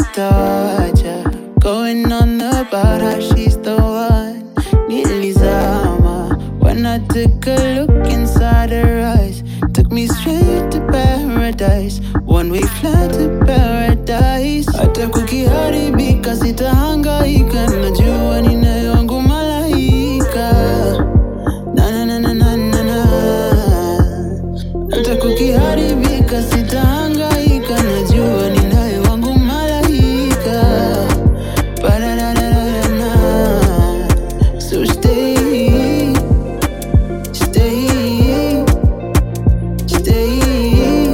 sitawacha Going on about how she's the one Nilizama When I took a look inside her eyes Took me straight to paradise One way flight to paradise Hata kukiharibika sitahangaika Najua ninaye wangu malaika na na na na na na na hata kukiharibika sitahangaika, najua ninaye wangu malaika. Ba-da-da-da-da-da. So stay, stay, stay,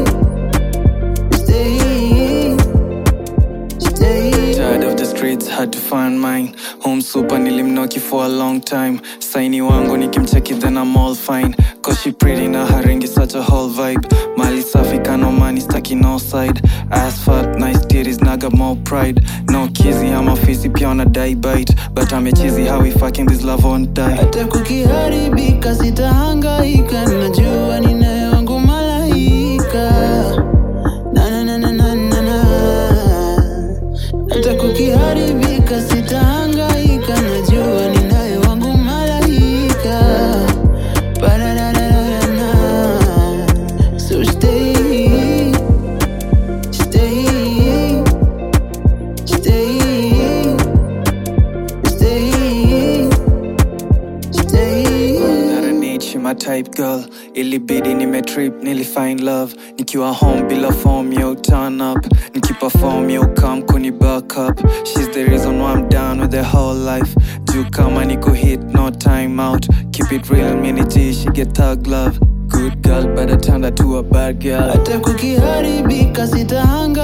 stay, stay. Tired of the streets, had to find mine. Home super nilimnoki for a long time. Saini wangu nikimcheki then I'm all fine. Cause she pretty na haringi such a whole vibe. Mali safi kano money staki no side. Ass fat, nice titties, naga more pride. No kizzy, I'm a fizzy, pia on a die bite. But I'm a cheesy, how we fucking this love won't die. hata kukiharibika sitahangaika, najua ninaye wangu malaika. Na na na na na na na. Hata kukiharibika sitahangaika, najua ninaye wangu malaika. Ba-da-da-da-da-da. So stay, stay, stay, stay. Stay. That I need, she my type girl ilibidi nimetrip nilifind love nikiwa home bila form yo turn up nikiperform yo come kuni back up she's the reason why I'm down with the whole life juu kama niko hit no time out keep it real mini G she get thug love good girl but I turned her to a bad girl hata kukiharibika sitahanga